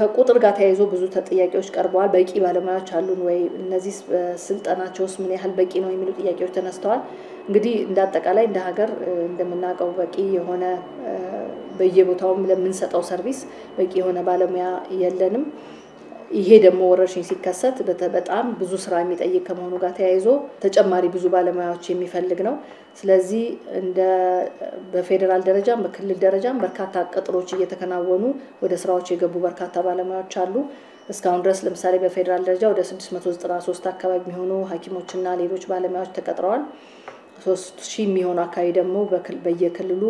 ከቁጥር ጋር ተያይዞ ብዙ ጥያቄዎች ቀርበዋል። በቂ ባለሙያዎች አሉን ወይ? እነዚህ ስልጠናቸውስ ምን ያህል በቂ ነው የሚሉ ጥያቄዎች ተነስተዋል። እንግዲህ እንደ አጠቃላይ እንደ ሀገር እንደምናውቀው በቂ የሆነ በየቦታውም ለምንሰጠው ሰርቪስ በቂ የሆነ ባለሙያ የለንም። ይሄ ደግሞ ወረርሽኝ ሲከሰት በጣም ብዙ ስራ የሚጠይቅ ከመሆኑ ጋር ተያይዞ ተጨማሪ ብዙ ባለሙያዎች የሚፈልግ ነው። ስለዚህ እንደ በፌዴራል ደረጃም በክልል ደረጃም በርካታ ቅጥሮች እየተከናወኑ ወደ ስራዎች የገቡ በርካታ ባለሙያዎች አሉ። እስካሁን ድረስ ለምሳሌ በፌዴራል ደረጃ ወደ 693 አካባቢ የሚሆኑ ሐኪሞችና ሌሎች ባለሙያዎች ተቀጥረዋል። ሶስት ሺህ የሚሆኑ አካባቢ ደግሞ በየክልሉ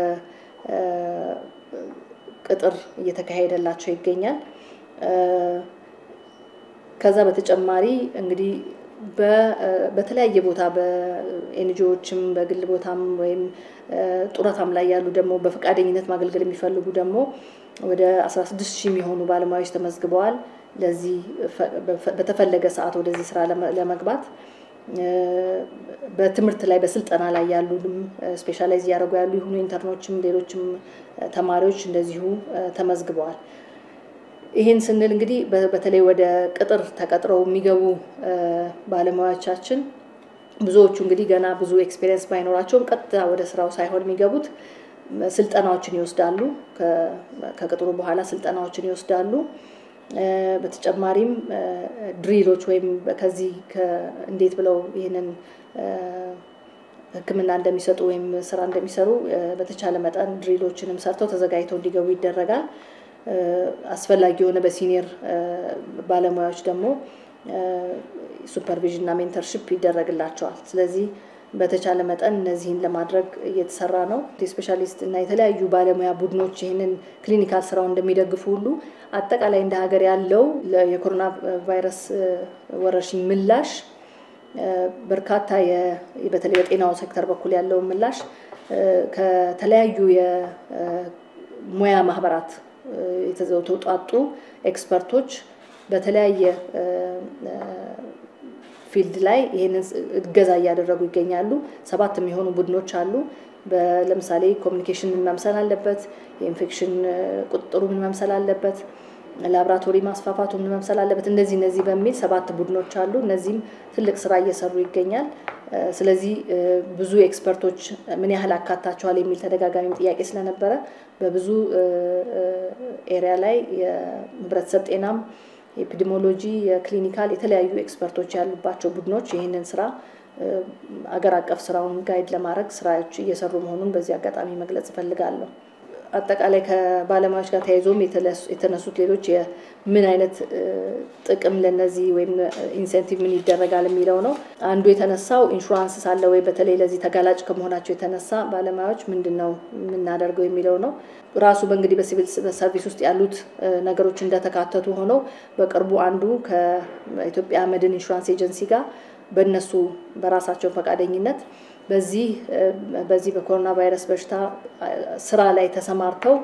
ቅጥር እየተካሄደላቸው ይገኛል። ከዛ በተጨማሪ እንግዲህ በተለያየ ቦታ በኤንጂኦዎችም በግል ቦታም ወይም ጡረታም ላይ ያሉ ደግሞ በፈቃደኝነት ማገልገል የሚፈልጉ ደግሞ ወደ 16 ሺህ የሚሆኑ ባለሙያዎች ተመዝግበዋል። ለዚህ በተፈለገ ሰዓት ወደዚህ ስራ ለመግባት በትምህርት ላይ በስልጠና ላይ ያሉንም ስፔሻላይዝ እያደረጉ ያሉ የሆኑ ኢንተርኖችም ሌሎችም ተማሪዎች እንደዚሁ ተመዝግበዋል። ይህን ስንል እንግዲህ በተለይ ወደ ቅጥር ተቀጥረው የሚገቡ ባለሙያዎቻችን ብዙዎቹ እንግዲህ ገና ብዙ ኤክስፔሪየንስ ባይኖራቸውም ቀጥታ ወደ ስራው ሳይሆን የሚገቡት ስልጠናዎችን ይወስዳሉ። ከቅጥሩ በኋላ ስልጠናዎችን ይወስዳሉ። በተጨማሪም ድሪሎች ወይም ከዚህ እንዴት ብለው ይህንን ሕክምና እንደሚሰጡ ወይም ስራ እንደሚሰሩ በተቻለ መጠን ድሪሎችንም ሰርተው ተዘጋጅተው እንዲገቡ ይደረጋል። አስፈላጊ የሆነ በሲኒየር ባለሙያዎች ደግሞ ሱፐርቪዥን እና ሜንተርሽፕ ይደረግላቸዋል። ስለዚህ በተቻለ መጠን እነዚህን ለማድረግ እየተሰራ ነው። የስፔሻሊስት እና የተለያዩ ባለሙያ ቡድኖች ይህንን ክሊኒካል ስራው እንደሚደግፉ ሁሉ አጠቃላይ እንደ ሀገር ያለው የኮሮና ቫይረስ ወረርሽኝ ምላሽ በርካታ በተለይ በጤናው ሴክተር በኩል ያለው ምላሽ ከተለያዩ የሙያ ማህበራት የተውጣጡ ኤክስፐርቶች በተለያየ ፊልድ ላይ ይህንን እገዛ እያደረጉ ይገኛሉ። ሰባት የሚሆኑ ቡድኖች አሉ። ለምሳሌ ኮሚኒኬሽን ምን መምሰል አለበት፣ የኢንፌክሽን ቁጥጥሩ ምን መምሰል አለበት፣ ላብራቶሪ ማስፋፋቱ ምን መምሰል አለበት፣ እነዚህ እነዚህ በሚል ሰባት ቡድኖች አሉ። እነዚህም ትልቅ ስራ እየሰሩ ይገኛል። ስለዚህ ብዙ ኤክስፐርቶች ምን ያህል አካታቸዋል የሚል ተደጋጋሚ ጥያቄ ስለነበረ በብዙ ኤሪያ ላይ የህብረተሰብ ጤናም የኤፒዲሞሎጂ፣ የክሊኒካል የተለያዩ ኤክስፐርቶች ያሉባቸው ቡድኖች ይህንን ስራ አገር አቀፍ ስራውን ጋይድ ለማድረግ ስራዎች እየሰሩ መሆኑን በዚህ አጋጣሚ መግለጽ እፈልጋለሁ። አጠቃላይ ከባለሙያዎች ጋር ተያይዞም የተነሱት ሌሎች ምን አይነት ጥቅም ለነዚህ ወይም ኢንሴንቲቭ ምን ይደረጋል የሚለው ነው። አንዱ የተነሳው ኢንሹራንስ ሳለ ወይ በተለይ ለዚህ ተጋላጭ ከመሆናቸው የተነሳ ባለሙያዎች ምንድን ነው የምናደርገው የሚለው ነው። ራሱ በእንግዲህ በሲቪል ሰርቪስ ውስጥ ያሉት ነገሮች እንደተካተቱ ሆነው በቅርቡ አንዱ ከኢትዮጵያ መድን ኢንሹራንስ ኤጀንሲ ጋር በእነሱ በራሳቸው ፈቃደኝነት በዚህ በዚህ በኮሮና ቫይረስ በሽታ ስራ ላይ ተሰማርተው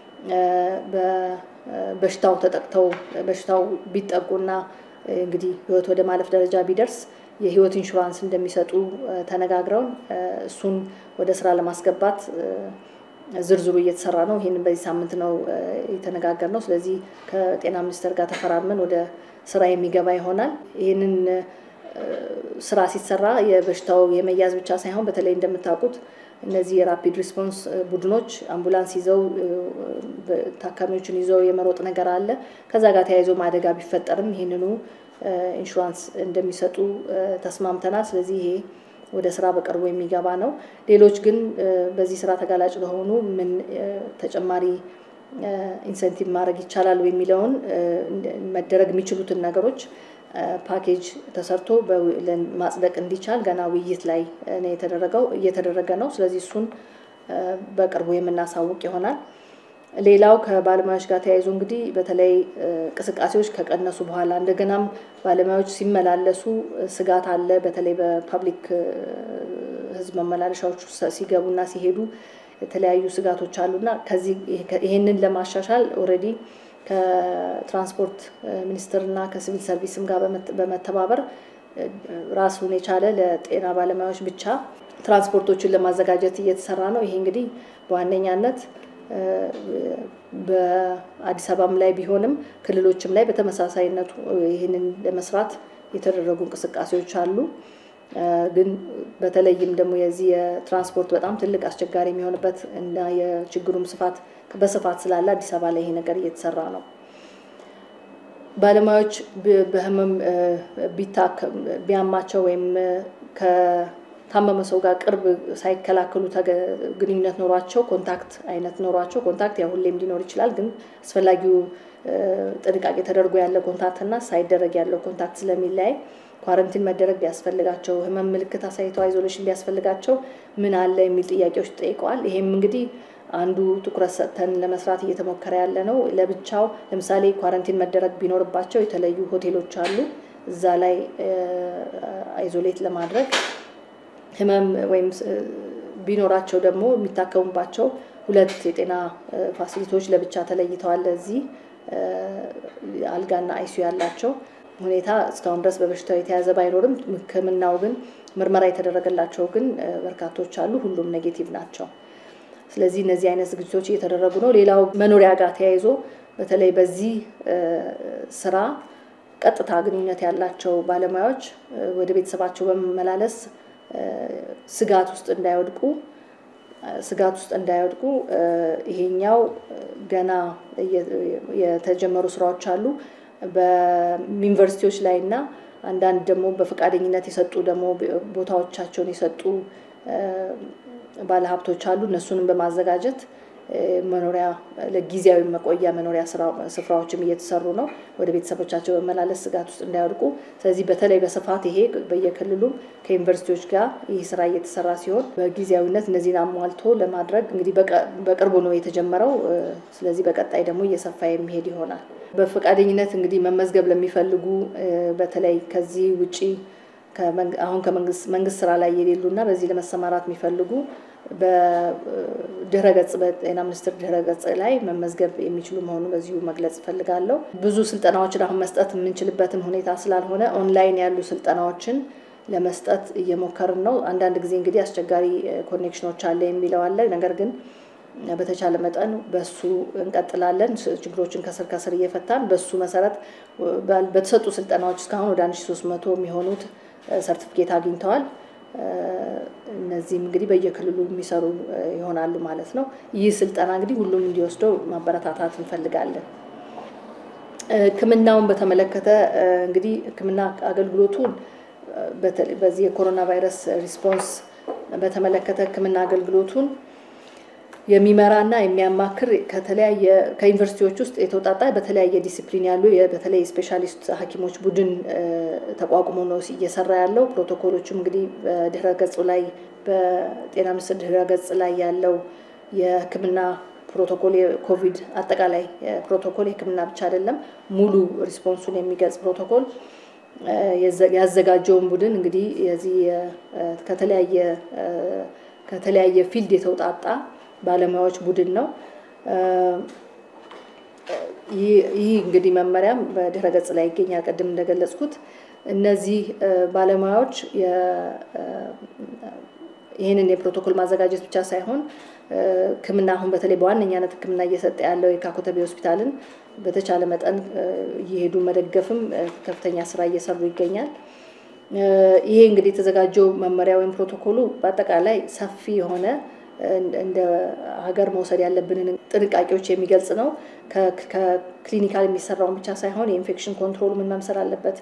በበሽታው ተጠቅተው በሽታው ቢጠቁና እንግዲህ ህይወት ወደ ማለፍ ደረጃ ቢደርስ የህይወት ኢንሹራንስ እንደሚሰጡ ተነጋግረው እሱን ወደ ስራ ለማስገባት ዝርዝሩ እየተሰራ ነው። ይህንን በዚህ ሳምንት ነው የተነጋገር ነው። ስለዚህ ከጤና ሚኒስቴር ጋር ተፈራርመን ወደ ስራ የሚገባ ይሆናል። ይህንን ስራ ሲሰራ የበሽታው የመያዝ ብቻ ሳይሆን በተለይ እንደምታውቁት እነዚህ የራፒድ ሪስፖንስ ቡድኖች አምቡላንስ ይዘው ታካሚዎችን ይዘው የመሮጥ ነገር አለ። ከዛ ጋር ተያይዞ አደጋ ቢፈጠርም ይህንኑ ኢንሹራንስ እንደሚሰጡ ተስማምተናል። ስለዚህ ይሄ ወደ ስራ በቅርቡ የሚገባ ነው። ሌሎች ግን በዚህ ስራ ተጋላጭ ለሆኑ ምን ተጨማሪ ኢንሴንቲቭ ማድረግ ይቻላል የሚለውን መደረግ የሚችሉትን ነገሮች ፓኬጅ ተሰርቶ ማጽደቅ እንዲቻል ገና ውይይት ላይ ነው የተደረገው እየተደረገ ነው። ስለዚህ እሱን በቅርቡ የምናሳውቅ ይሆናል። ሌላው ከባለሙያዎች ጋር ተያይዞ እንግዲህ በተለይ እንቅስቃሴዎች ከቀነሱ በኋላ እንደገናም ባለሙያዎች ሲመላለሱ ስጋት አለ። በተለይ በፐብሊክ ሕዝብ መመላለሻዎች ሲገቡና ሲሄዱ የተለያዩ ስጋቶች አሉና ከዚህ ይህንን ለማሻሻል ኦልሬዲ ከትራንስፖርት ሚኒስቴርና ከሲቪል ሰርቪስም ጋር በመተባበር ራሱን የቻለ ለጤና ባለሙያዎች ብቻ ትራንስፖርቶችን ለማዘጋጀት እየተሰራ ነው። ይሄ እንግዲህ በዋነኛነት በአዲስ አበባም ላይ ቢሆንም ክልሎችም ላይ በተመሳሳይነቱ ይህንን ለመስራት የተደረጉ እንቅስቃሴዎች አሉ። ግን በተለይም ደግሞ የዚህ የትራንስፖርት በጣም ትልቅ አስቸጋሪ የሚሆንበት እና የችግሩም ስፋት በስፋት ስላለ አዲስ አበባ ላይ ይሄ ነገር እየተሰራ ነው። ባለሙያዎች በህመም ቢያማቸው ወይም ከታመመ ሰው ጋር ቅርብ ሳይከላከሉ ግንኙነት ኖሯቸው ኮንታክት አይነት ኖሯቸው ኮንታክት ያው ሁሌም ሊኖር ይችላል። ግን አስፈላጊው ጥንቃቄ ተደርጎ ያለ ኮንታክት እና ሳይደረግ ያለው ኮንታክት ስለሚለያይ ኳረንቲን መደረግ ቢያስፈልጋቸው ህመም ምልክት አሳይተው አይዞሌሽን ቢያስፈልጋቸው ምን አለ የሚል ጥያቄዎች ጠይቀዋል። ይሄም እንግዲህ አንዱ ትኩረት ሰጥተን ለመስራት እየተሞከረ ያለ ነው። ለብቻው ለምሳሌ ኳረንቲን መደረግ ቢኖርባቸው የተለዩ ሆቴሎች አሉ። እዛ ላይ አይዞሌት ለማድረግ ህመም ወይም ቢኖራቸው ደግሞ የሚታከሙባቸው ሁለት የጤና ፋሲሊቲዎች ለብቻ ተለይተዋል። ለዚህ አልጋና አይሲዩ ያላቸው ሁኔታ እስካሁን ድረስ በበሽታው የተያዘ ባይኖርም ሕክምናው ግን ምርመራ የተደረገላቸው ግን በርካቶች አሉ። ሁሉም ኔጌቲቭ ናቸው። ስለዚህ እነዚህ አይነት ዝግጅቶች እየተደረጉ ነው። ሌላው መኖሪያ ጋር ተያይዞ በተለይ በዚህ ስራ ቀጥታ ግንኙነት ያላቸው ባለሙያዎች ወደ ቤተሰባቸው በመመላለስ ስጋት ውስጥ እንዳይወድቁ ስጋት ውስጥ እንዳይወድቁ ይሄኛው ገና የተጀመሩ ስራዎች አሉ። በዩኒቨርሲቲዎች ላይ እና አንዳንድ ደግሞ በፈቃደኝነት የሰጡ ደግሞ ቦታዎቻቸውን የሰጡ ባለሀብቶች አሉ። እነሱንም በማዘጋጀት መኖሪያ ለጊዜያዊ መቆያ መኖሪያ ስፍራዎችም እየተሰሩ ነው። ወደ ቤተሰቦቻቸው በመላለስ ስጋት ውስጥ እንዳይወድቁ። ስለዚህ በተለይ በስፋት ይሄ በየክልሉም ከዩኒቨርሲቲዎች ጋር ይህ ስራ እየተሰራ ሲሆን በጊዜያዊነት እነዚህን አሟልቶ ለማድረግ እንግዲህ በቅርቡ ነው የተጀመረው። ስለዚህ በቀጣይ ደግሞ እየሰፋ የሚሄድ ይሆናል። በፈቃደኝነት እንግዲህ መመዝገብ ለሚፈልጉ በተለይ ከዚህ ውጪ አሁን ከመንግስት ስራ ላይ የሌሉና በዚህ ለመሰማራት የሚፈልጉ በድህረ ገጽ በጤና ሚኒስቴር ድህረ ገጽ ላይ መመዝገብ የሚችሉ መሆኑ በዚሁ መግለጽ እፈልጋለሁ። ብዙ ስልጠናዎችን አሁን መስጠት የምንችልበትም ሁኔታ ስላልሆነ ኦንላይን ያሉ ስልጠናዎችን ለመስጠት እየሞከርን ነው። አንዳንድ ጊዜ እንግዲህ አስቸጋሪ ኮኔክሽኖች አለ የሚለው አለ። ነገር ግን በተቻለ መጠን በሱ እንቀጥላለን። ችግሮችን ከስር ከስር እየፈታን በሱ መሰረት በተሰጡ ስልጠናዎች እስካሁን ወደ 1300 የሚሆኑት ሰርቲፊኬት አግኝተዋል። እነዚህም እንግዲህ በየክልሉ የሚሰሩ ይሆናሉ ማለት ነው። ይህ ስልጠና እንግዲህ ሁሉም እንዲወስደው ማበረታታት እንፈልጋለን። ሕክምናውን በተመለከተ እንግዲህ ሕክምና አገልግሎቱን በዚህ የኮሮና ቫይረስ ሪስፖንስ በተመለከተ ሕክምና አገልግሎቱን የሚመራና የሚያማክር ከተለያየ ከዩኒቨርሲቲዎች ውስጥ የተውጣጣ በተለያየ ዲሲፕሊን ያሉ በተለይ ስፔሻሊስት ሐኪሞች ቡድን ተቋቁሞ ነው እየሰራ ያለው። ፕሮቶኮሎቹም እንግዲህ በድህረ ገጹ ላይ በጤና ሚኒስቴር ድህረ ገጽ ላይ ያለው የህክምና ፕሮቶኮል የኮቪድ አጠቃላይ ፕሮቶኮል የህክምና ብቻ አይደለም፣ ሙሉ ሪስፖንሱን የሚገልጽ ፕሮቶኮል ያዘጋጀውን ቡድን እንግዲህ የዚህ ከተለያየ ከተለያየ ፊልድ የተውጣጣ ባለሙያዎች ቡድን ነው። ይህ እንግዲህ መመሪያም በድህረ ገጽ ላይ ይገኛል። ቅድም እንደገለጽኩት እነዚህ ባለሙያዎች ይህንን የፕሮቶኮል ማዘጋጀት ብቻ ሳይሆን ሕክምና አሁን በተለይ በዋነኛነት ሕክምና እየሰጠ ያለው የካ ኮተቤ ሆስፒታልን በተቻለ መጠን እየሄዱ መደገፍም ከፍተኛ ስራ እየሰሩ ይገኛል። ይሄ እንግዲህ የተዘጋጀው መመሪያ ወይም ፕሮቶኮሉ በአጠቃላይ ሰፊ የሆነ እንደ ሀገር መውሰድ ያለብንን ጥንቃቄዎች የሚገልጽ ነው። ከክሊኒካል የሚሰራውን ብቻ ሳይሆን የኢንፌክሽን ኮንትሮል ምን መምሰል አለበት፣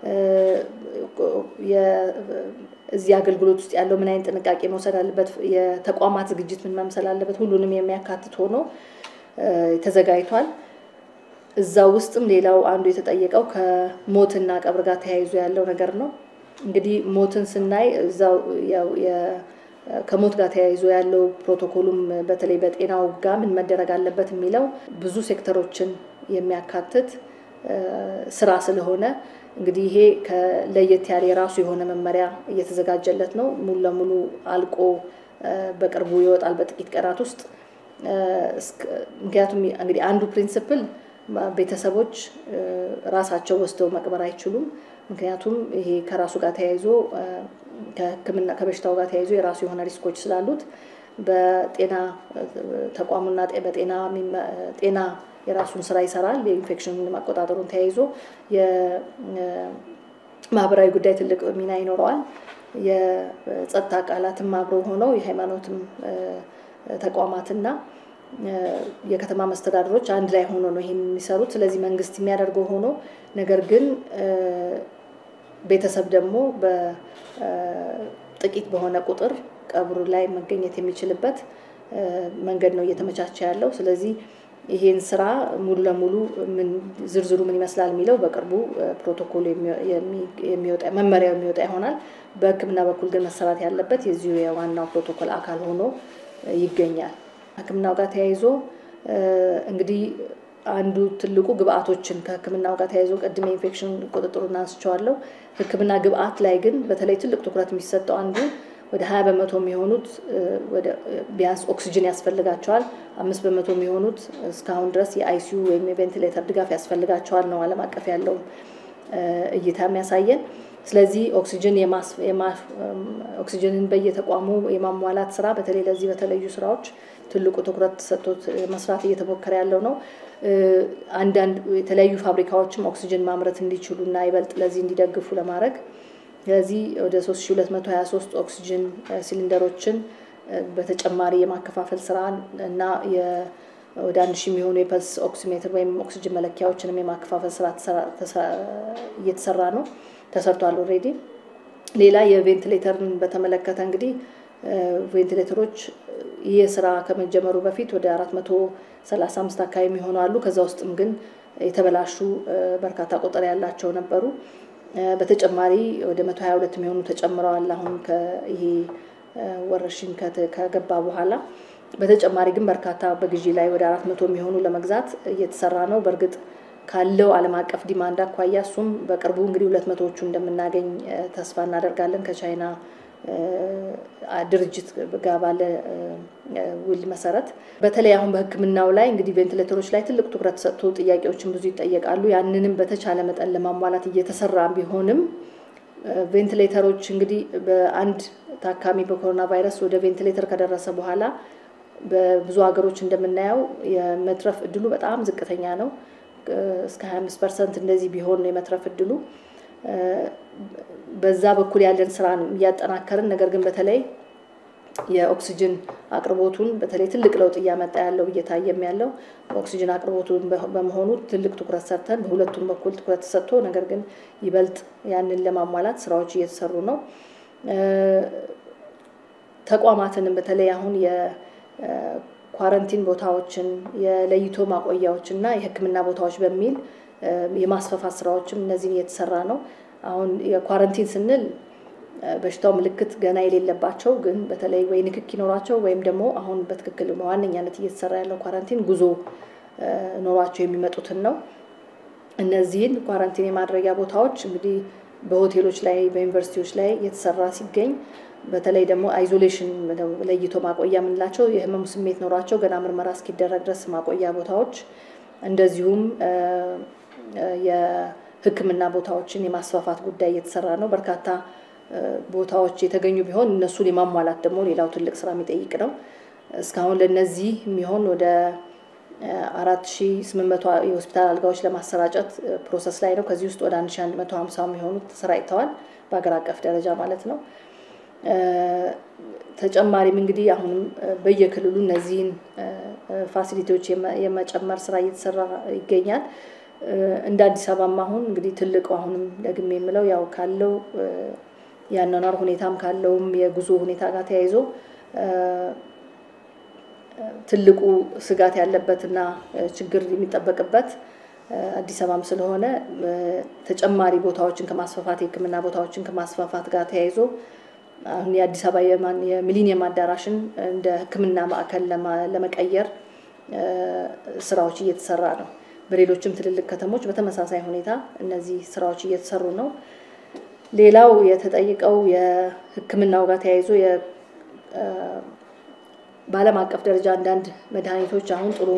እዚህ አገልግሎት ውስጥ ያለው ምን አይነት ጥንቃቄ መውሰድ አለበት፣ የተቋማት ዝግጅት ምን መምሰል አለበት፣ ሁሉንም የሚያካትት ሆኖ ተዘጋጅቷል። እዛ ውስጥም ሌላው አንዱ የተጠየቀው ከሞትና ቀብር ጋር ተያይዞ ያለው ነገር ነው። እንግዲህ ሞትን ስናይ እዛው ከሞት ጋር ተያይዞ ያለው ፕሮቶኮሉም በተለይ በጤናው ጋር ምን መደረግ አለበት የሚለው ብዙ ሴክተሮችን የሚያካትት ስራ ስለሆነ እንግዲህ ይሄ ለየት ያለ የራሱ የሆነ መመሪያ እየተዘጋጀለት ነው። ሙሉ ለሙሉ አልቆ በቅርቡ ይወጣል በጥቂት ቀናት ውስጥ። ምክንያቱም እንግዲህ አንዱ ፕሪንስፕል ቤተሰቦች ራሳቸው ወስደው መቅበር አይችሉም። ምክንያቱም ይሄ ከራሱ ጋር ተያይዞ ከሕክምና ከበሽታው ጋር ተያይዞ የራሱ የሆነ ሪስኮች ስላሉት በጤና ተቋሙና በጤና ጤና የራሱን ስራ ይሰራል። የኢንፌክሽን ማቆጣጠሩን ተያይዞ የማህበራዊ ጉዳይ ትልቅ ሚና ይኖረዋል። የጸጥታ አካላትም አብረው ሆነው የሃይማኖትም ተቋማትና የከተማ መስተዳድሮች አንድ ላይ ሆኖ ነው ይህን የሚሰሩት። ስለዚህ መንግስት የሚያደርገው ሆኖ ነገር ግን ቤተሰብ ደግሞ በጥቂት በሆነ ቁጥር ቀብሩ ላይ መገኘት የሚችልበት መንገድ ነው እየተመቻቸ ያለው። ስለዚህ ይሄን ስራ ሙሉ ለሙሉ ዝርዝሩ ምን ይመስላል የሚለው በቅርቡ ፕሮቶኮል የሚወጣ መመሪያው የሚወጣ ይሆናል። በሕክምና በኩል ግን መሰራት ያለበት የዚሁ የዋናው ፕሮቶኮል አካል ሆኖ ይገኛል። ሕክምናው ጋር ተያይዞ እንግዲህ አንዱ ትልቁ ግብአቶችን ከሕክምናው ጋር ተያይዞ ቅድም የኢንፌክሽን ቁጥጥሩን አንስቼዋለሁ። ሕክምና ግብአት ላይ ግን በተለይ ትልቅ ትኩረት የሚሰጠው አንዱ ወደ ሀያ በመቶ የሚሆኑት ቢያንስ ኦክሲጅን ያስፈልጋቸዋል። አምስት በመቶ የሚሆኑት እስካሁን ድረስ የአይሲዩ ወይም የቬንቲሌተር ድጋፍ ያስፈልጋቸዋል ነው ዓለም አቀፍ ያለው እይታ የሚያሳየን። ስለዚህ ኦክሲጅን ኦክሲጅንን በየተቋሙ የማሟላት ስራ በተለይ ለዚህ በተለዩ ስራዎች ትልቁ ትኩረት ተሰጥቶት መስራት እየተሞከረ ያለው ነው። አንዳንድ የተለያዩ ፋብሪካዎችም ኦክሲጅን ማምረት እንዲችሉ እና ይበልጥ ለዚህ እንዲደግፉ ለማድረግ ስለዚህ ወደ 3223 ኦክሲጅን ሲሊንደሮችን በተጨማሪ የማከፋፈል ስራ እና ወደ አንድ ሺህ የሚሆኑ የፐልስ ኦክሲሜትር ወይም ኦክሲጅን መለኪያዎችንም የማከፋፈል ስራ እየተሰራ ነው፣ ተሰርቷል ኦልሬዲ። ሌላ የቬንቲሌተርን በተመለከተ እንግዲህ ቬንቲሌተሮች ይህ ስራ ከመጀመሩ በፊት ወደ 435 አካባቢ የሚሆኑ አሉ። ከዛ ውስጥም ግን የተበላሹ በርካታ ቁጥር ያላቸው ነበሩ። በተጨማሪ ወደ 122 የሚሆኑ ተጨምረዋል። አሁን ይሄ ወረርሽኝ ከገባ በኋላ በተጨማሪ ግን በርካታ በግዢ ላይ ወደ አራት መቶ የሚሆኑ ለመግዛት እየተሰራ ነው። በእርግጥ ካለው ዓለም አቀፍ ዲማንድ አኳያ እሱም በቅርቡ እንግዲህ ሁለት መቶዎቹ እንደምናገኝ ተስፋ እናደርጋለን ከቻይና ድርጅት ጋር ባለ ውል መሰረት በተለይ አሁን በሕክምናው ላይ እንግዲህ ቬንቲሌተሮች ላይ ትልቅ ትኩረት ሰጥቶ ጥያቄዎችን ብዙ ይጠየቃሉ። ያንንም በተቻለ መጠን ለማሟላት እየተሰራ ቢሆንም ቬንቲሌተሮች እንግዲህ በአንድ ታካሚ በኮሮና ቫይረስ ወደ ቬንቲሌተር ከደረሰ በኋላ በብዙ ሀገሮች እንደምናየው የመትረፍ እድሉ በጣም ዝቅተኛ ነው። እስከ 25 ፐርሰንት እንደዚህ ቢሆን ነው የመትረፍ እድሉ። በዛ በኩል ያለን ስራ እያጠናከርን ነገር ግን በተለይ የኦክሲጅን አቅርቦቱን በተለይ ትልቅ ለውጥ እያመጣ ያለው እየታየም ያለው ኦክሲጅን አቅርቦቱን በመሆኑ ትልቅ ትኩረት ሰርተን በሁለቱም በኩል ትኩረት ተሰጥቶ ነገር ግን ይበልጥ ያንን ለማሟላት ስራዎች እየተሰሩ ነው። ተቋማትንም በተለይ አሁን የኳረንቲን ቦታዎችን የለይቶ ማቆያዎች እና የሕክምና ቦታዎች በሚል የማስፋፋት ስራዎችም እነዚህን እየተሰራ ነው። አሁን የኳረንቲን ስንል በሽታው ምልክት ገና የሌለባቸው ግን በተለይ ወይ ንክክ ይኖራቸው ወይም ደግሞ አሁን በትክክል በዋነኛነት እየተሰራ ያለው ኳረንቲን ጉዞ ኖሯቸው የሚመጡትን ነው። እነዚህን ኳረንቲን የማድረጊያ ቦታዎች እንግዲህ በሆቴሎች ላይ በዩኒቨርሲቲዎች ላይ የተሰራ ሲገኝ በተለይ ደግሞ አይዞሌሽን ለይቶ ማቆያ የምንላቸው የህመሙ ስሜት ኖሯቸው ገና ምርመራ እስኪደረግ ድረስ ማቆያ ቦታዎች እንደዚሁም የሕክምና ቦታዎችን የማስፋፋት ጉዳይ እየተሰራ ነው። በርካታ ቦታዎች የተገኙ ቢሆን እነሱን የማሟላት ደግሞ ሌላው ትልቅ ስራ የሚጠይቅ ነው። እስካሁን ለነዚህ የሚሆን ወደ አራት ሺ ስምንት መቶ የሆስፒታል አልጋዎች ለማሰራጨት ፕሮሰስ ላይ ነው። ከዚህ ውስጥ ወደ አንድ ሺ አንድ መቶ ሀምሳ የሚሆኑት ተሰራጭተዋል በሀገር አቀፍ ደረጃ ማለት ነው። ተጨማሪም እንግዲህ አሁንም በየክልሉ እነዚህን ፋሲሊቲዎች የመጨመር ስራ እየተሰራ ይገኛል። እንደ አዲስ አበባም አሁን እንግዲህ ትልቁ አሁንም ደግሜ የምለው ያው ካለው የአኗኗር ሁኔታም ካለውም የጉዞ ሁኔታ ጋር ተያይዞ ትልቁ ስጋት ያለበትና ችግር የሚጠበቅበት አዲስ አበባም ስለሆነ ተጨማሪ ቦታዎችን ከማስፋፋት የሕክምና ቦታዎችን ከማስፋፋት ጋር ተያይዞ አሁን የአዲስ አበባ የሚሊኒየም አዳራሽን እንደ ሕክምና ማዕከል ለመቀየር ስራዎች እየተሰራ ነው። በሌሎችም ትልልቅ ከተሞች በተመሳሳይ ሁኔታ እነዚህ ስራዎች እየተሰሩ ነው። ሌላው የተጠየቀው የሕክምናው ጋር ተያይዞ በዓለም አቀፍ ደረጃ አንዳንድ መድኃኒቶች አሁን ጥሩ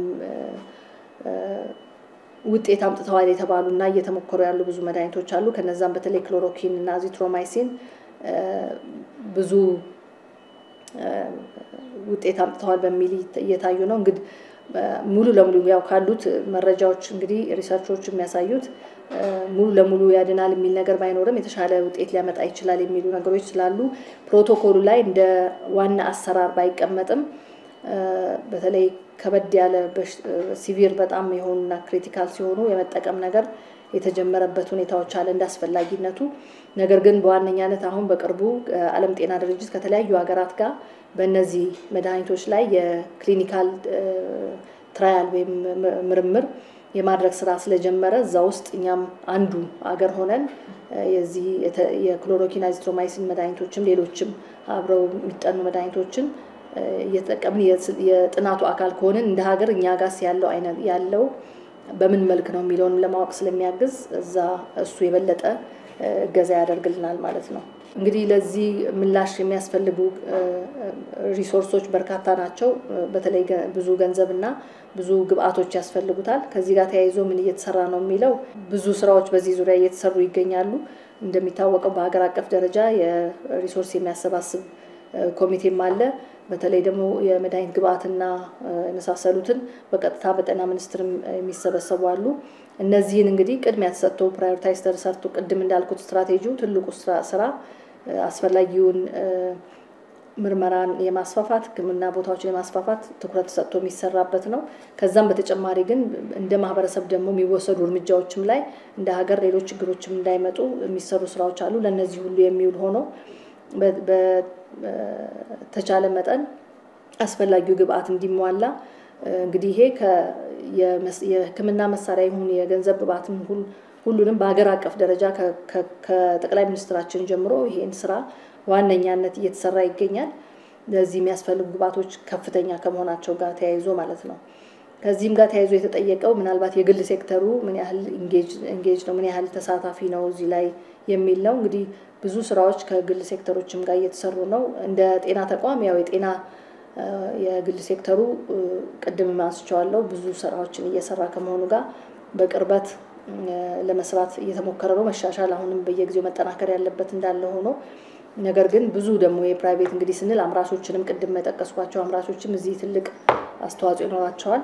ውጤት አምጥተዋል የተባሉ እና እየተሞከሩ ያሉ ብዙ መድኃኒቶች አሉ። ከነዛም በተለይ ክሎሮኪን እና ዚትሮማይሲን ብዙ ውጤት አምጥተዋል በሚል እየታዩ ነው። እንግዲህ ሙሉ ለሙሉ ያው ካሉት መረጃዎች እንግዲህ ሪሰርቾች የሚያሳዩት ሙሉ ለሙሉ ያድናል የሚል ነገር ባይኖርም የተሻለ ውጤት ሊያመጣ ይችላል የሚሉ ነገሮች ስላሉ ፕሮቶኮሉ ላይ እንደ ዋና አሰራር ባይቀመጥም በተለይ ከበድ ያለ ሲቪር በጣም የሆኑና ክሪቲካል ሲሆኑ የመጠቀም ነገር የተጀመረበት ሁኔታዎች አለ እንደ አስፈላጊነቱ። ነገር ግን በዋነኛነት አሁን በቅርቡ ዓለም ጤና ድርጅት ከተለያዩ ሀገራት ጋር በእነዚህ መድኃኒቶች ላይ የክሊኒካል ትራያል ወይም ምርምር የማድረግ ስራ ስለጀመረ እዛ ውስጥ እኛም አንዱ አገር ሆነን የዚህ የክሎሮኪን አዚትሮማይሲን መድኃኒቶችም ሌሎችም አብረው የሚጠኑ መድኃኒቶችን እየተጠቀምን የጥናቱ አካል ከሆንን እንደ ሀገር እኛ ጋስ ያለው አይነት ያለው በምን መልክ ነው የሚለውን ለማወቅ ስለሚያግዝ እዛ እሱ የበለጠ እገዛ ያደርግልናል ማለት ነው። እንግዲህ ለዚህ ምላሽ የሚያስፈልጉ ሪሶርሶች በርካታ ናቸው። በተለይ ብዙ ገንዘብና ብዙ ግብአቶች ያስፈልጉታል። ከዚህ ጋር ተያይዞ ምን እየተሰራ ነው የሚለው ብዙ ስራዎች በዚህ ዙሪያ እየተሰሩ ይገኛሉ። እንደሚታወቀው በሀገር አቀፍ ደረጃ የሪሶርስ የሚያሰባስብ ኮሚቴም አለ። በተለይ ደግሞ የመድኃኒት ግብአትና የመሳሰሉትን በቀጥታ በጤና ሚኒስቴርም የሚሰበሰቡ አሉ። እነዚህን እንግዲህ ቅድሚያ ተሰጥቶ ፕራዮሪታይዝ ተሰርቶ ቅድም እንዳልኩት ስትራቴጂው ትልቁ ስራ አስፈላጊውን ምርመራን የማስፋፋት ሕክምና ቦታዎችን የማስፋፋት ትኩረት ሰጥቶ የሚሰራበት ነው። ከዛም በተጨማሪ ግን እንደ ማህበረሰብ ደግሞ የሚወሰዱ እርምጃዎችም ላይ እንደ ሀገር ሌሎች ችግሮችም እንዳይመጡ የሚሰሩ ስራዎች አሉ። ለእነዚህ ሁሉ የሚውል ሆኖ በተቻለ መጠን አስፈላጊው ግብአት እንዲሟላ እንግዲህ ይሄ የህክምና መሳሪያ ይሁን የገንዘብ ግብአትም ሁሉንም በሀገር አቀፍ ደረጃ ከጠቅላይ ሚኒስትራችን ጀምሮ ይሄን ስራ ዋነኛነት እየተሰራ ይገኛል። ለዚህ የሚያስፈልጉ ግብአቶች ከፍተኛ ከመሆናቸው ጋር ተያይዞ ማለት ነው። ከዚህም ጋር ተያይዞ የተጠየቀው ምናልባት የግል ሴክተሩ ምን ያህል ኢንጌጅ ነው፣ ምን ያህል ተሳታፊ ነው እዚህ ላይ የሚል ነው። እንግዲህ ብዙ ስራዎች ከግል ሴክተሮችም ጋር እየተሰሩ ነው። እንደ ጤና ተቋም ያው የጤና የግል ሴክተሩ ቅድም አንስቼዋለሁ ብዙ ስራዎችን እየሰራ ከመሆኑ ጋር በቅርበት ለመስራት እየተሞከረ ነው። መሻሻል አሁንም በየጊዜው መጠናከር ያለበት እንዳለ ሆኖ ነገር ግን ብዙ ደግሞ የፕራይቬት እንግዲህ ስንል አምራቾችንም ቅድም የጠቀስኳቸው አምራቾችም እዚህ ትልቅ አስተዋጽኦ ይኖራቸዋል።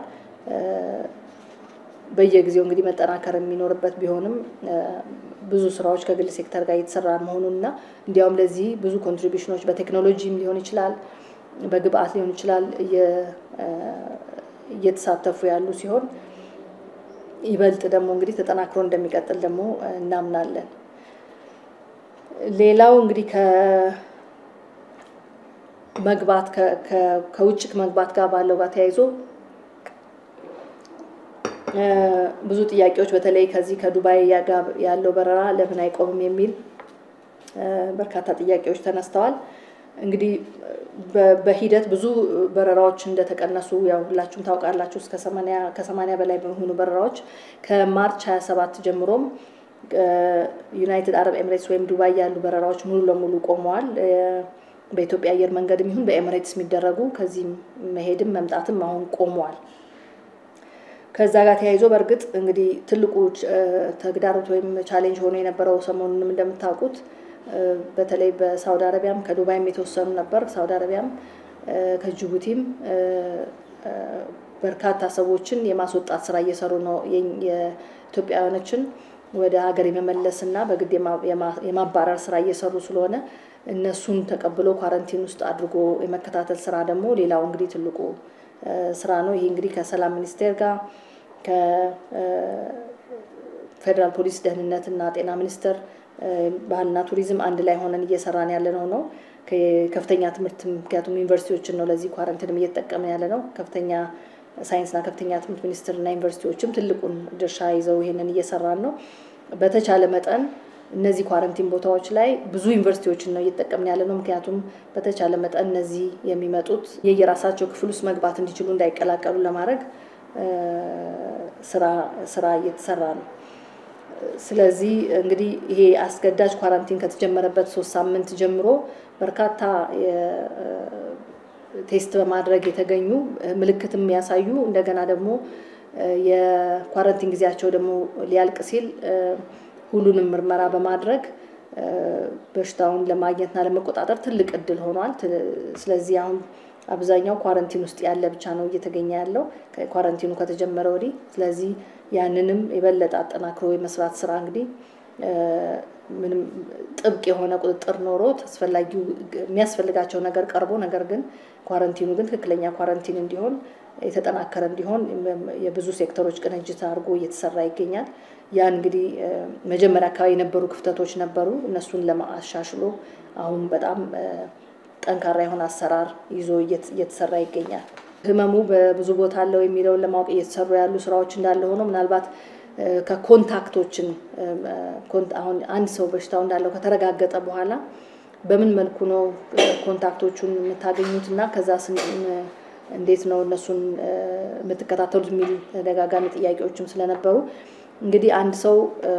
በየጊዜው እንግዲህ መጠናከር የሚኖርበት ቢሆንም ብዙ ስራዎች ከግል ሴክተር ጋር እየተሰራ መሆኑን እና እንዲያውም ለዚህ ብዙ ኮንትሪቢሽኖች በቴክኖሎጂም ሊሆን ይችላል፣ በግብአት ሊሆን ይችላል እየተሳተፉ ያሉ ሲሆን ይበልጥ ደግሞ እንግዲህ ተጠናክሮ እንደሚቀጥል ደግሞ እናምናለን። ሌላው እንግዲህ ከመግባት ከውጭ መግባት ጋር ባለው ጋር ተያይዞ ብዙ ጥያቄዎች በተለይ ከዚህ ከዱባይ ያለው በረራ ለምን አይቆምም የሚል በርካታ ጥያቄዎች ተነስተዋል። እንግዲህ በሂደት ብዙ በረራዎች እንደተቀነሱ ያው ሁላችሁም ታውቃላችሁ። እስከ ከሰማንያ በላይ በሚሆኑ በረራዎች ከማርች 27 ጀምሮም ዩናይትድ አረብ ኤምሬትስ ወይም ዱባይ ያሉ በረራዎች ሙሉ ለሙሉ ቆመዋል። በኢትዮጵያ አየር መንገድም ይሁን በኤምሬትስ የሚደረጉ ከዚህም መሄድም መምጣትም አሁን ቆመዋል። ከዛ ጋር ተያይዞ በእርግጥ እንግዲህ ትልቁ ተግዳሮት ወይም ቻሌንጅ ሆኖ የነበረው ሰሞኑንም እንደምታውቁት በተለይ በሳውዲ አረቢያም ከዱባይም የተወሰኑ ነበር። ሳውዲ አረቢያም ከጅቡቲም በርካታ ሰዎችን የማስወጣት ስራ እየሰሩ ነው። የኢትዮጵያውያኖችን ወደ ሀገር የመመለስ እና በግድ የማባረር ስራ እየሰሩ ስለሆነ እነሱን ተቀብሎ ኳረንቲን ውስጥ አድርጎ የመከታተል ስራ ደግሞ ሌላው እንግዲህ ትልቁ ስራ ነው። ይሄ እንግዲህ ከሰላም ሚኒስቴር ጋር ከፌዴራል ፖሊስ ደህንነት እና ጤና ሚኒስቴር ባህልና ቱሪዝም አንድ ላይ ሆነን እየሰራን ያለ ነው ነው ከፍተኛ ትምህርት ምክንያቱም ዩኒቨርሲቲዎችን ነው ለዚህ ኳረንቲንም እየተጠቀምን ያለ ነው። ከፍተኛ ሳይንስና ከፍተኛ ትምህርት ሚኒስቴርና ዩኒቨርሲቲዎችም ትልቁን ድርሻ ይዘው ይሄንን እየሰራን ነው። በተቻለ መጠን እነዚህ ኳረንቲን ቦታዎች ላይ ብዙ ዩኒቨርሲቲዎችን ነው እየተጠቀምን ያለ ነው። ምክንያቱም በተቻለ መጠን እነዚህ የሚመጡት የየራሳቸው ክፍል ውስጥ መግባት እንዲችሉ እንዳይቀላቀሉ ለማድረግ ስራ እየተሰራ ነው። ስለዚህ እንግዲህ ይሄ አስገዳጅ ኳራንቲን ከተጀመረበት ሶስት ሳምንት ጀምሮ በርካታ ቴስት በማድረግ የተገኙ ምልክትም የሚያሳዩ እንደገና ደግሞ የኳረንቲን ጊዜያቸው ደግሞ ሊያልቅ ሲል ሁሉንም ምርመራ በማድረግ በሽታውን ለማግኘትና ለመቆጣጠር ትልቅ እድል ሆኗል። ስለዚህ አሁን አብዛኛው ኳረንቲን ውስጥ ያለ ብቻ ነው እየተገኘ ያለው ኳረንቲኑ ከተጀመረ ወዲህ። ስለዚህ ያንንም የበለጠ አጠናክሮ የመስራት ስራ እንግዲህ ምንም ጥብቅ የሆነ ቁጥጥር ኖሮት አስፈላጊው የሚያስፈልጋቸው ነገር ቀርቦ ነገር ግን ኳረንቲኑ ግን ትክክለኛ ኳረንቲን እንዲሆን የተጠናከረ እንዲሆን የብዙ ሴክተሮች ቅንጅት አድርጎ እየተሰራ ይገኛል። ያ እንግዲህ መጀመሪያ አካባቢ የነበሩ ክፍተቶች ነበሩ። እነሱን ለማሻሽሎ አሁን በጣም ጠንካራ የሆነ አሰራር ይዞ እየተሰራ ይገኛል። ህመሙ በብዙ ቦታ አለው የሚለውን ለማወቅ እየተሰሩ ያሉ ስራዎች እንዳለ ሆኖ ምናልባት ከኮንታክቶችን አሁን አንድ ሰው በሽታው እንዳለው ከተረጋገጠ በኋላ በምን መልኩ ነው ኮንታክቶቹን የምታገኙት እና ከዛ እንዴት ነው እነሱን የምትከታተሉት የሚል ተደጋጋሚ ጥያቄዎችም ስለነበሩ እንግዲህ አንድ ሰው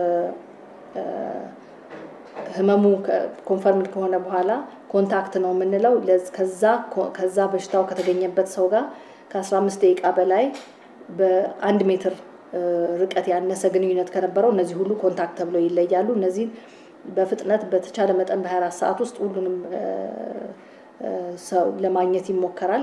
ህመሙ ኮንፈርምድ ከሆነ በኋላ ኮንታክት ነው የምንለው ከዛ በሽታው ከተገኘበት ሰው ጋር ከ15 ደቂቃ በላይ በአንድ ሜትር ርቀት ያነሰ ግንኙነት ከነበረው እነዚህ ሁሉ ኮንታክት ተብለው ይለያሉ። እነዚህ በፍጥነት በተቻለ መጠን በ24 ሰዓት ውስጥ ሁሉንም ሰው ለማግኘት ይሞከራል።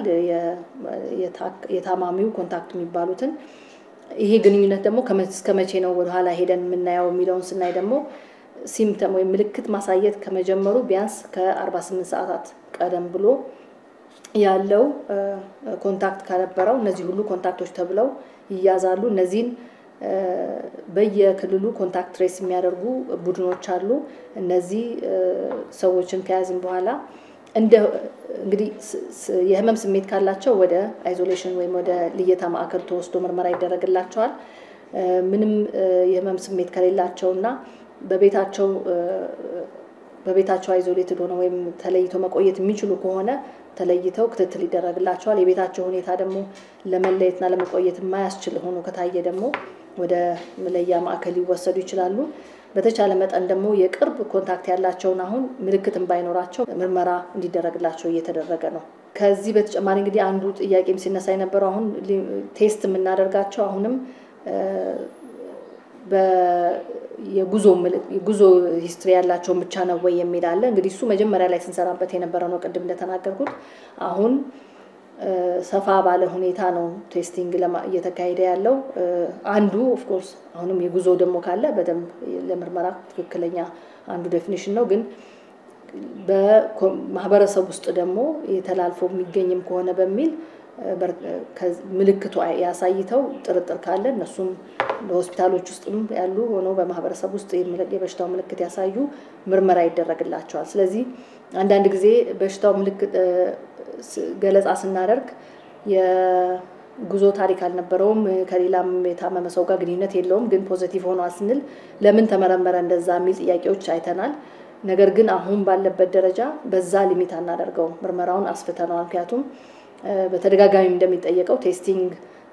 የታማሚው ኮንታክት የሚባሉትን ይሄ ግንኙነት ደግሞ እስከ መቼ ነው ወደኋላ ሄደን የምናየው የሚለውን ስናይ ደግሞ ሲምተም ወይም ምልክት ማሳየት ከመጀመሩ ቢያንስ ከ48 ሰዓታት ቀደም ብሎ ያለው ኮንታክት ከነበረው እነዚህ ሁሉ ኮንታክቶች ተብለው ይያዛሉ። እነዚህን በየክልሉ ኮንታክት ትሬስ የሚያደርጉ ቡድኖች አሉ። እነዚህ ሰዎችን ከያዝን በኋላ እንደ እንግዲህ የህመም ስሜት ካላቸው ወደ አይዞሌሽን ወይም ወደ ልየታ ማዕከል ተወስዶ ምርመራ ይደረግላቸዋል። ምንም የህመም ስሜት ከሌላቸው እና በቤታቸው በቤታቸው አይዞሌትድ ሆነ ወይም ተለይቶ መቆየት የሚችሉ ከሆነ ተለይተው ክትትል ይደረግላቸዋል። የቤታቸው ሁኔታ ደግሞ ለመለየትና ለመቆየት የማያስችል ሆኖ ከታየ ደግሞ ወደ መለያ ማዕከል ሊወሰዱ ይችላሉ። በተቻለ መጠን ደግሞ የቅርብ ኮንታክት ያላቸውን አሁን ምልክትም ባይኖራቸው ምርመራ እንዲደረግላቸው እየተደረገ ነው። ከዚህ በተጨማሪ እንግዲህ አንዱ ጥያቄም ሲነሳ የነበረው አሁን ቴስት የምናደርጋቸው አሁንም የጉዞ ሂስትሪ ያላቸውን ብቻ ነው ወይ የሚል አለ። እንግዲህ እሱ መጀመሪያ ላይ ስንሰራበት የነበረ ነው። ቅድም እንደተናገርኩት አሁን ሰፋ ባለ ሁኔታ ነው ቴስቲንግ እየተካሄደ ያለው። አንዱ ኦፍኮርስ አሁንም የጉዞ ደግሞ ካለ በደንብ ለምርመራ ትክክለኛ አንዱ ዴፊኒሽን ነው። ግን በማህበረሰብ ውስጥ ደግሞ የተላልፎ የሚገኝም ከሆነ በሚል ምልክቱ ያሳይተው ጥርጥር ካለ እነሱም በሆስፒታሎች ውስጥም ያሉ ሆነው በማህበረሰብ ውስጥ የበሽታው ምልክት ያሳዩ ምርመራ ይደረግላቸዋል። ስለዚህ አንዳንድ ጊዜ በሽታው ምልክት ገለጻ ስናደርግ የጉዞ ታሪክ አልነበረውም፣ ከሌላም የታመመ ሰው ጋር ግንኙነት የለውም፣ ግን ፖዘቲቭ ሆኗል ስንል ለምን ተመረመረ እንደዛ የሚል ጥያቄዎች አይተናል። ነገር ግን አሁን ባለበት ደረጃ በዛ ሊሚት አናደርገውም፣ ምርመራውን አስፍተነዋል። ምክንያቱም በተደጋጋሚ እንደሚጠየቀው ቴስቲንግ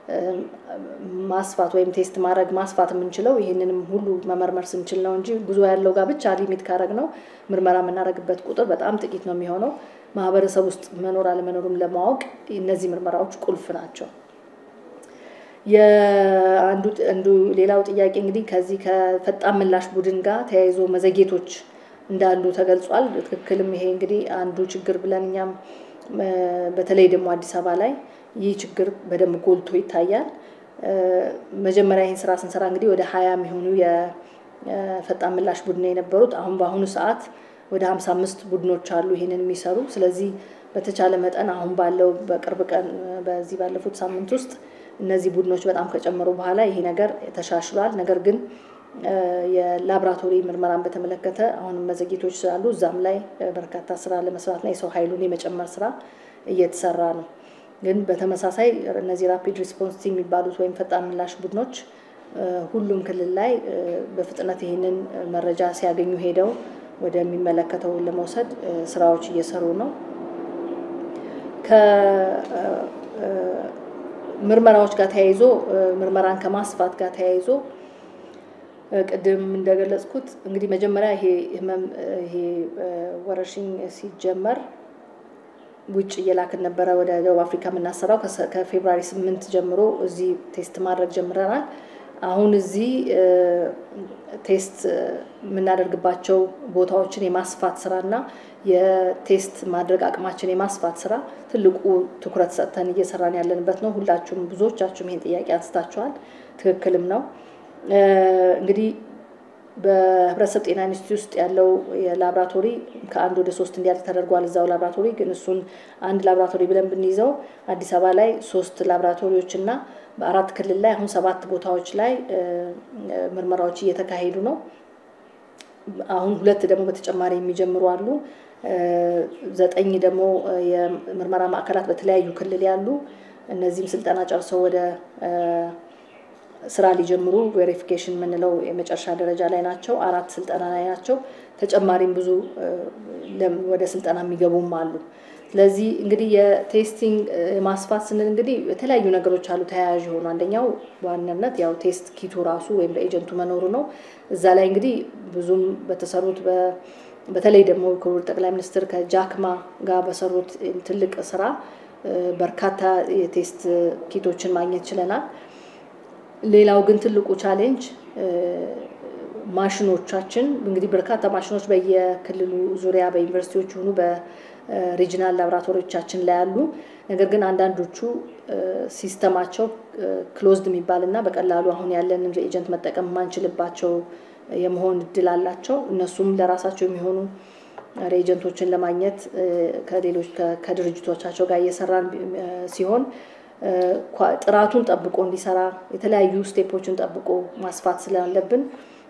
ማስፋት ወይም ቴስት ማድረግ ማስፋት የምንችለው ይህንንም ሁሉ መመርመር ስንችል ነው እንጂ ጉዞ ያለው ጋር ብቻ ሊሚት ካረግ ነው ምርመራ የምናደርግበት ቁጥር በጣም ጥቂት ነው የሚሆነው። ማህበረሰብ ውስጥ መኖር አለመኖሩም ለማወቅ እነዚህ ምርመራዎች ቁልፍ ናቸው። አንዱ ሌላው ጥያቄ እንግዲህ ከዚህ ከፈጣን ምላሽ ቡድን ጋር ተያይዞ መዘጌቶች እንዳሉ ተገልጿል። ትክክልም ይሄ እንግዲህ አንዱ ችግር ብለን እኛም በተለይ ደግሞ አዲስ አበባ ላይ ይህ ችግር በደንብ ጎልቶ ይታያል። መጀመሪያ ይህን ስራ ስንሰራ እንግዲህ ወደ ሀያ የሚሆኑ የፈጣን ምላሽ ቡድን የነበሩት አሁን በአሁኑ ሰዓት ወደ ሀምሳ አምስት ቡድኖች አሉ ይህንን የሚሰሩ። ስለዚህ በተቻለ መጠን አሁን ባለው በቅርብ ቀን በዚህ ባለፉት ሳምንት ውስጥ እነዚህ ቡድኖች በጣም ከጨመሩ በኋላ ይሄ ነገር ተሻሽሏል። ነገር ግን የላብራቶሪ ምርመራን በተመለከተ አሁንም መዘግየቶች ስላሉ እዛም ላይ በርካታ ስራ ለመስራትና የሰው ኃይሉን የመጨመር ስራ እየተሰራ ነው። ግን በተመሳሳይ እነዚህ ራፒድ ሪስፖንስ ቲም የሚባሉት ወይም ፈጣን ምላሽ ቡድኖች ሁሉም ክልል ላይ በፍጥነት ይህንን መረጃ ሲያገኙ ሄደው ወደሚመለከተው ለመውሰድ ስራዎች እየሰሩ ነው። ከምርመራዎች ጋር ተያይዞ ምርመራን ከማስፋት ጋር ተያይዞ ቅድም እንደገለጽኩት እንግዲህ መጀመሪያ ይሄ ህመም ይሄ ወረርሽኝ ሲጀመር ውጭ እየላክን ነበረ ወደ ደቡብ አፍሪካ የምናሰራው ከፌብራሪ ስምንት ጀምሮ እዚህ ቴስት ማድረግ ጀምረናል። አሁን እዚህ ቴስት የምናደርግባቸው ቦታዎችን የማስፋት ስራና የቴስት ማድረግ አቅማችን የማስፋት ስራ ትልቁ ትኩረት ሰጥተን እየሰራን ያለንበት ነው። ሁላችሁም ብዙዎቻችሁም ይህን ጥያቄ አንስታችኋል። ትክክልም ነው። እንግዲህ በህብረተሰብ ጤና ኢንስቲትዩት ውስጥ ያለው የላብራቶሪ ከአንድ ወደ ሶስት እንዲያድግ ተደርጓል። እዛው ላብራቶሪ ግን እሱን አንድ ላብራቶሪ ብለን ብንይዘው አዲስ አበባ ላይ ሶስት ላብራቶሪዎች እና በአራት ክልል ላይ አሁን ሰባት ቦታዎች ላይ ምርመራዎች እየተካሄዱ ነው። አሁን ሁለት ደግሞ በተጨማሪ የሚጀምሩ አሉ። ዘጠኝ ደግሞ የምርመራ ማዕከላት በተለያዩ ክልል ያሉ እነዚህም ስልጠና ጨርሰው ወደ ስራ ሊጀምሩ ቬሪፊኬሽን የምንለው የመጨረሻ ደረጃ ላይ ናቸው። አራት ስልጠና ላይ ናቸው። ተጨማሪም ብዙ ወደ ስልጠና የሚገቡም አሉ። ስለዚህ እንግዲህ የቴስቲንግ ማስፋት ስንል እንግዲህ የተለያዩ ነገሮች አሉ ተያያዥ የሆኑ አንደኛው በዋናነት ያው ቴስት ኪቱ ራሱ ወይም በኤጀንቱ መኖሩ ነው። እዛ ላይ እንግዲህ ብዙም በተሰሩት በተለይ ደግሞ ክቡር ጠቅላይ ሚኒስትር ከጃክማ ጋር በሰሩት ትልቅ ስራ በርካታ የቴስት ኪቶችን ማግኘት ችለናል። ሌላው ግን ትልቁ ቻሌንጅ ማሽኖቻችን እንግዲህ በርካታ ማሽኖች በየክልሉ ዙሪያ በዩኒቨርሲቲዎች ሆኑ በሪጂናል ላቦራቶሪዎቻችን ላይ አሉ። ነገር ግን አንዳንዶቹ ሲስተማቸው ክሎዝድ የሚባል እና በቀላሉ አሁን ያለንን ኤጀንት መጠቀም የማንችልባቸው የመሆን እድል አላቸው። እነሱም ለራሳቸው የሚሆኑ ሬጀንቶችን ለማግኘት ከሌሎች ከድርጅቶቻቸው ጋር እየሰራን ሲሆን ጥራቱን ጠብቆ እንዲሰራ የተለያዩ ስቴፖችን ጠብቆ ማስፋት ስላለብን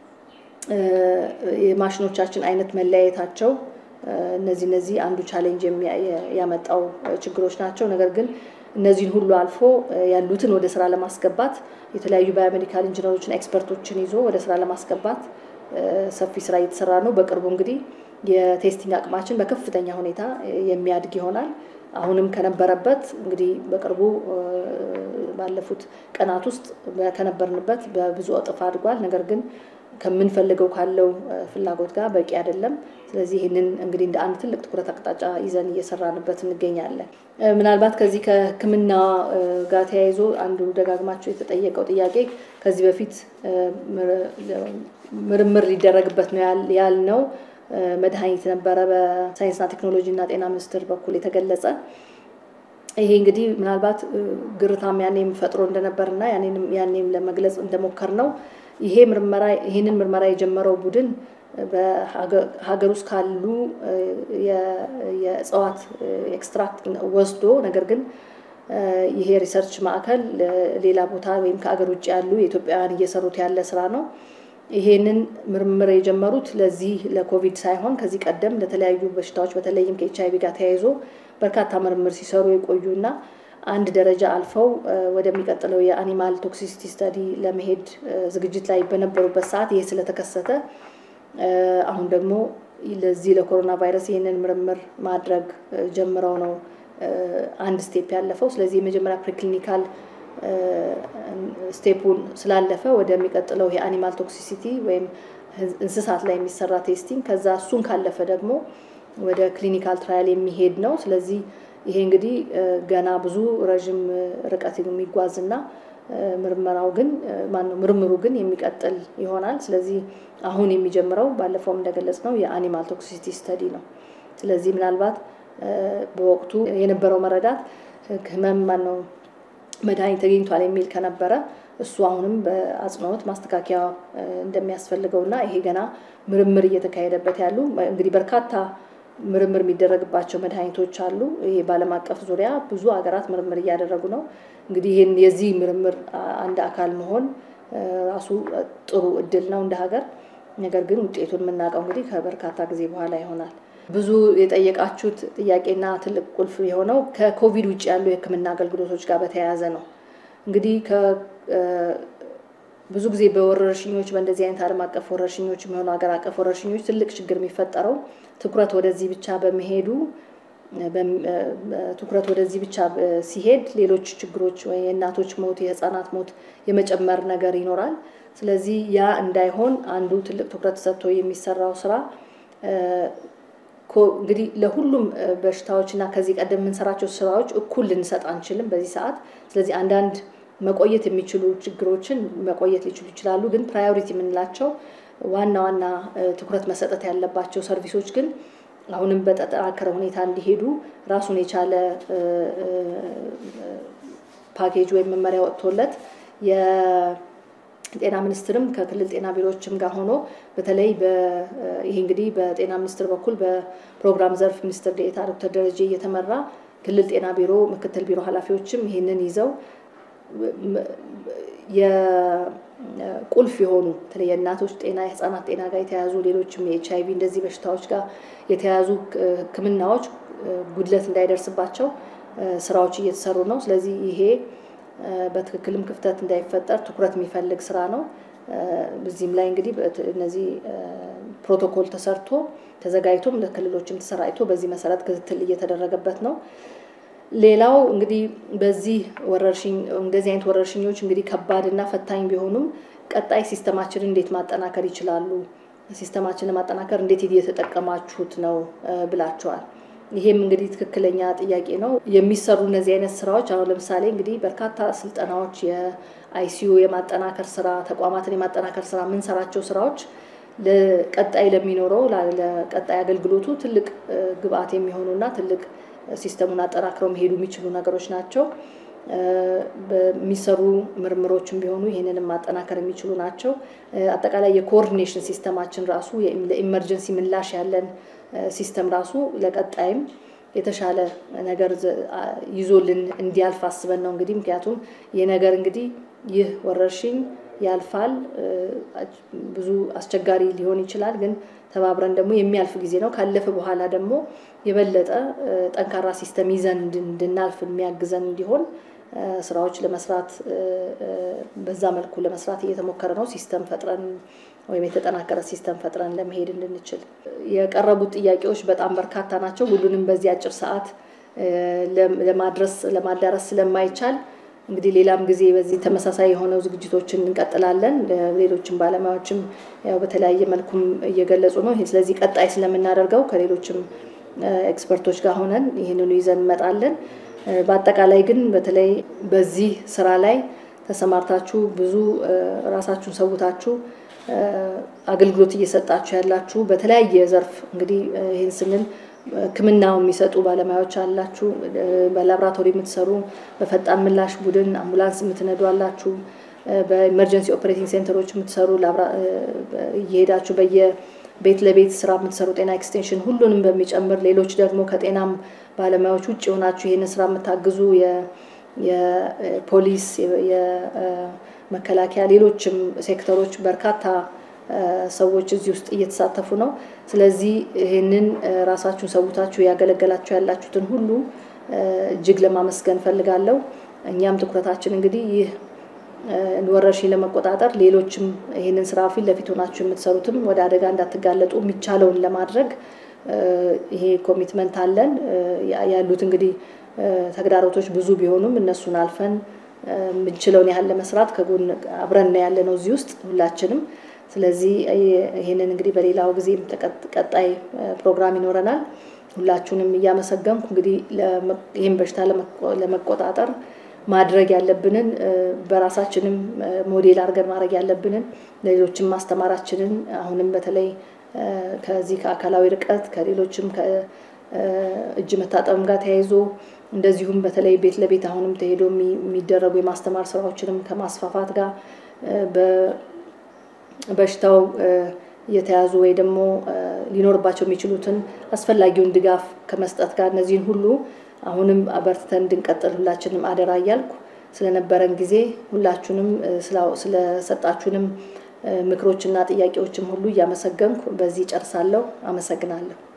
የማሽኖቻችን አይነት መለያየታቸው እነዚህ እነዚህ አንዱ ቻሌንጅ ያመጣው ችግሮች ናቸው። ነገር ግን እነዚህን ሁሉ አልፎ ያሉትን ወደ ስራ ለማስገባት የተለያዩ ባዮሜዲካል ኢንጂነሮችን ኤክስፐርቶችን ይዞ ወደ ስራ ለማስገባት ሰፊ ስራ እየተሰራ ነው። በቅርቡ እንግዲህ የቴስቲንግ አቅማችን በከፍተኛ ሁኔታ የሚያድግ ይሆናል። አሁንም ከነበረበት እንግዲህ በቅርቡ ባለፉት ቀናት ውስጥ ከነበርንበት በብዙ እጥፍ አድጓል። ነገር ግን ከምንፈልገው ካለው ፍላጎት ጋር በቂ አይደለም። ስለዚህ ይህንን እንግዲህ እንደ አንድ ትልቅ ትኩረት አቅጣጫ ይዘን እየሰራንበት እንገኛለን። ምናልባት ከዚህ ከሕክምና ጋር ተያይዞ አንዱ ደጋግማቸው የተጠየቀው ጥያቄ ከዚህ በፊት ምርምር ሊደረግበት ነው ያልነው መድኃኒት ነበረ በሳይንስና ቴክኖሎጂ እና ጤና ሚኒስቴር በኩል የተገለጸ። ይሄ እንግዲህ ምናልባት ግርታም ያኔም ፈጥሮ እንደነበርና ያኔም ለመግለጽ እንደሞከር ነው ይሄ ምርመራ ይህንን ምርመራ የጀመረው ቡድን በሀገር ውስጥ ካሉ የእጽዋት ኤክስትራክት ወስዶ ነገር ግን ይሄ ሪሰርች ማዕከል ሌላ ቦታ ወይም ከሀገር ውጭ ያሉ የኢትዮጵያውያን እየሰሩት ያለ ስራ ነው። ይሄንን ምርምር የጀመሩት ለዚህ ለኮቪድ ሳይሆን ከዚህ ቀደም ለተለያዩ በሽታዎች በተለይም ከኤች አይቪ ጋር ተያይዞ በርካታ ምርምር ሲሰሩ የቆዩና አንድ ደረጃ አልፈው ወደሚቀጥለው የአኒማል ቶክሲሲቲ ስተዲ ለመሄድ ዝግጅት ላይ በነበሩበት ሰዓት ይሄ ስለተከሰተ አሁን ደግሞ ለዚህ ለኮሮና ቫይረስ ይህንን ምርምር ማድረግ ጀምረው ነው አንድ ስቴፕ ያለፈው። ስለዚህ የመጀመሪያ ፕሪክሊኒካል ስቴፑን ስላለፈ ወደሚቀጥለው የአኒማል ቶክሲሲቲ ወይም እንስሳት ላይ የሚሰራ ቴስቲንግ ከዛ እሱን ካለፈ ደግሞ ወደ ክሊኒካል ትራያል የሚሄድ ነው። ስለዚህ ይሄ እንግዲህ ገና ብዙ ረዥም ርቀት የሚጓዝና ምርመራው ግን ማነው ምርምሩ ግን የሚቀጥል ይሆናል። ስለዚህ አሁን የሚጀምረው ባለፈውም እንደገለጽ ነው የአኒማል ቶክሲሲቲ ስተዲ ነው። ስለዚህ ምናልባት በወቅቱ የነበረው መረዳት ህመም ማነው መድኃኒት ተገኝቷል የሚል ከነበረ እሱ አሁንም በአጽንኦት ማስተካከያ እንደሚያስፈልገው እና ይሄ ገና ምርምር እየተካሄደበት ያሉ እንግዲህ በርካታ ምርምር የሚደረግባቸው መድኃኒቶች አሉ። ይሄ በዓለም አቀፍ ዙሪያ ብዙ ሀገራት ምርምር እያደረጉ ነው። እንግዲህ ይህን የዚህ ምርምር አንድ አካል መሆን ራሱ ጥሩ እድል ነው እንደ ሀገር። ነገር ግን ውጤቱን የምናውቀው እንግዲህ ከበርካታ ጊዜ በኋላ ይሆናል። ብዙ የጠየቃችሁት ጥያቄና ትልቅ ቁልፍ የሆነው ከኮቪድ ውጭ ያሉ የሕክምና አገልግሎቶች ጋር በተያያዘ ነው። እንግዲህ ብዙ ጊዜ በወረርሽኞች በእንደዚህ አይነት ዓለም አቀፍ ወረርሽኞች የሚሆኑ ሀገር አቀፍ ወረርሽኞች ትልቅ ችግር የሚፈጠረው ትኩረት ወደዚህ ብቻ በመሄዱ ትኩረት ወደዚህ ብቻ ሲሄድ ሌሎች ችግሮች ወይ የእናቶች ሞት፣ የህፃናት ሞት የመጨመር ነገር ይኖራል። ስለዚህ ያ እንዳይሆን አንዱ ትልቅ ትኩረት ሰጥቶ የሚሰራው ስራ እንግዲህ ለሁሉም በሽታዎች እና ከዚህ ቀደም የምንሰራቸው ስራዎች እኩል ልንሰጥ አንችልም በዚህ ሰዓት። ስለዚህ አንዳንድ መቆየት የሚችሉ ችግሮችን መቆየት ሊችሉ ይችላሉ። ግን ፕራዮሪቲ የምንላቸው ዋና ዋና ትኩረት መሰጠት ያለባቸው ሰርቪሶች ግን አሁንም በተጠናከረ ሁኔታ እንዲሄዱ ራሱን የቻለ ፓኬጅ ወይም መመሪያ ወጥቶለት የጤና ሚኒስትርም ከክልል ጤና ቢሮዎችም ጋር ሆኖ በተለይ ይሄ እንግዲህ በጤና ሚኒስትር በኩል በፕሮግራም ዘርፍ ሚኒስትር ዴኤታ ዶክተር ደረጀ እየተመራ ክልል ጤና ቢሮ ምክትል ቢሮ ኃላፊዎችም ይህንን ይዘው የቁልፍ የሆኑ በተለይ የእናቶች ጤና የህፃናት ጤና ጋር የተያያዙ ሌሎችም የኤች አይቪ እንደዚህ በሽታዎች ጋር የተያያዙ ሕክምናዎች ጉድለት እንዳይደርስባቸው ስራዎች እየተሰሩ ነው። ስለዚህ ይሄ በትክክልም ክፍተት እንዳይፈጠር ትኩረት የሚፈልግ ስራ ነው። በዚህም ላይ እንግዲህ እነዚህ ፕሮቶኮል ተሰርቶ ተዘጋጅቶም ለክልሎችም ተሰራጭቶ በዚህ መሰረት ክትትል እየተደረገበት ነው። ሌላው እንግዲህ በዚህ ወረርሽኝ እንደዚህ አይነት ወረርሽኞች እንግዲህ ከባድና ፈታኝ ቢሆኑም ቀጣይ ሲስተማችንን እንዴት ማጠናከር ይችላሉ? ሲስተማችንን ማጠናከር እንዴት እየተጠቀማችሁት ነው ብላችኋል። ይሄም እንግዲህ ትክክለኛ ጥያቄ ነው። የሚሰሩ እነዚህ አይነት ስራዎች አሁን ለምሳሌ እንግዲህ በርካታ ስልጠናዎች፣ የአይሲዩ የማጠናከር ስራ፣ ተቋማትን የማጠናከር ስራ የምንሰራቸው ስራዎች ለቀጣይ ለሚኖረው ለቀጣይ አገልግሎቱ ትልቅ ግብአት የሚሆኑና ትልቅ ሲስተሙን አጠናክረው መሄዱ የሚችሉ ነገሮች ናቸው። በሚሰሩ ምርምሮችም ቢሆኑ ይህንንም ማጠናከር የሚችሉ ናቸው። አጠቃላይ የኮኦርዲኔሽን ሲስተማችን ራሱ ለኢመርጀንሲ ምላሽ ያለን ሲስተም ራሱ ለቀጣይም የተሻለ ነገር ይዞልን እንዲያልፍ አስበን ነው እንግዲህ ምክንያቱም ይህ ነገር እንግዲህ ይህ ወረርሽኝ ያልፋል። ብዙ አስቸጋሪ ሊሆን ይችላል፣ ግን ተባብረን ደግሞ የሚያልፍ ጊዜ ነው። ካለፈ በኋላ ደግሞ የበለጠ ጠንካራ ሲስተም ይዘን እንድናልፍ የሚያግዘን እንዲሆን ስራዎች ለመስራት በዛ መልኩ ለመስራት እየተሞከረ ነው። ሲስተም ፈጥረን ወይም የተጠናከረ ሲስተም ፈጥረን ለመሄድ እንድንችል የቀረቡት ጥያቄዎች በጣም በርካታ ናቸው። ሁሉንም በዚህ አጭር ሰዓት ለማድረስ ለማዳረስ ስለማይቻል እንግዲህ ሌላም ጊዜ በዚህ ተመሳሳይ የሆነው ዝግጅቶችን እንቀጥላለን። ሌሎችም ባለሙያዎችም ያው በተለያየ መልኩም እየገለጹ ነው። ስለዚህ ቀጣይ ስለምናደርገው ከሌሎችም ኤክስፐርቶች ጋር ሆነን ይህንኑ ይዘን እንመጣለን። በአጠቃላይ ግን በተለይ በዚህ ስራ ላይ ተሰማርታችሁ ብዙ ራሳችሁን ሰውታችሁ አገልግሎት እየሰጣችሁ ያላችሁ በተለያየ ዘርፍ እንግዲህ ይህን ስንል ሕክምናው የሚሰጡ ባለሙያዎች አላችሁ፣ በላብራቶሪ የምትሰሩ፣ በፈጣን ምላሽ ቡድን አምቡላንስ የምትነዱ አላችሁ፣ በኢመርጀንሲ ኦፕሬቲንግ ሴንተሮች የምትሰሩ እየሄዳችሁ በየቤት ለቤት ስራ የምትሰሩ ጤና ኤክስቴንሽን ሁሉንም በሚጨምር ሌሎች ደግሞ ከጤናም ባለሙያዎች ውጭ የሆናችሁ ይህንን ስራ የምታግዙ የፖሊስ፣ የመከላከያ፣ ሌሎችም ሴክተሮች በርካታ ሰዎች እዚህ ውስጥ እየተሳተፉ ነው። ስለዚህ ይህንን ራሳችሁን ሰውታችሁ ያገለገላችሁ ያላችሁትን ሁሉ እጅግ ለማመስገን ፈልጋለሁ። እኛም ትኩረታችን እንግዲህ ይህ ወረርሽኝ ለመቆጣጠር ሌሎችም ይህንን ስራ ፊት ለፊት ሆናችሁ የምትሰሩትም ወደ አደጋ እንዳትጋለጡ የሚቻለውን ለማድረግ ይሄ ኮሚትመንት አለን። ያሉት እንግዲህ ተግዳሮቶች ብዙ ቢሆኑም እነሱን አልፈን የምንችለውን ያህል ለመስራት ከጎን አብረን ያለ ነው እዚህ ውስጥ ሁላችንም። ስለዚህ ይህንን እንግዲህ በሌላው ጊዜ ቀጣይ ፕሮግራም ይኖረናል። ሁላችሁንም እያመሰገንኩ እንግዲህ ይህን በሽታ ለመቆጣጠር ማድረግ ያለብንን በራሳችንም ሞዴል አድርገን ማድረግ ያለብንን ለሌሎችም ማስተማራችንን አሁንም በተለይ ከዚህ ከአካላዊ ርቀት ከሌሎችም ከእጅ መታጠብም ጋር ተያይዞ እንደዚሁም በተለይ ቤት ለቤት አሁንም ተሄዶ የሚደረጉ የማስተማር ስራዎችንም ከማስፋፋት ጋር በሽታው የተያዙ ወይ ደግሞ ሊኖርባቸው የሚችሉትን አስፈላጊውን ድጋፍ ከመስጠት ጋር እነዚህን ሁሉ አሁንም አበርትተን እንድንቀጥል ሁላችንም አደራ እያልኩ ስለነበረን ጊዜ ሁላችሁንም ስለሰጣችሁንም ምክሮችና ጥያቄዎችም ሁሉ እያመሰገንኩ በዚህ ጨርሳለሁ። አመሰግናለሁ።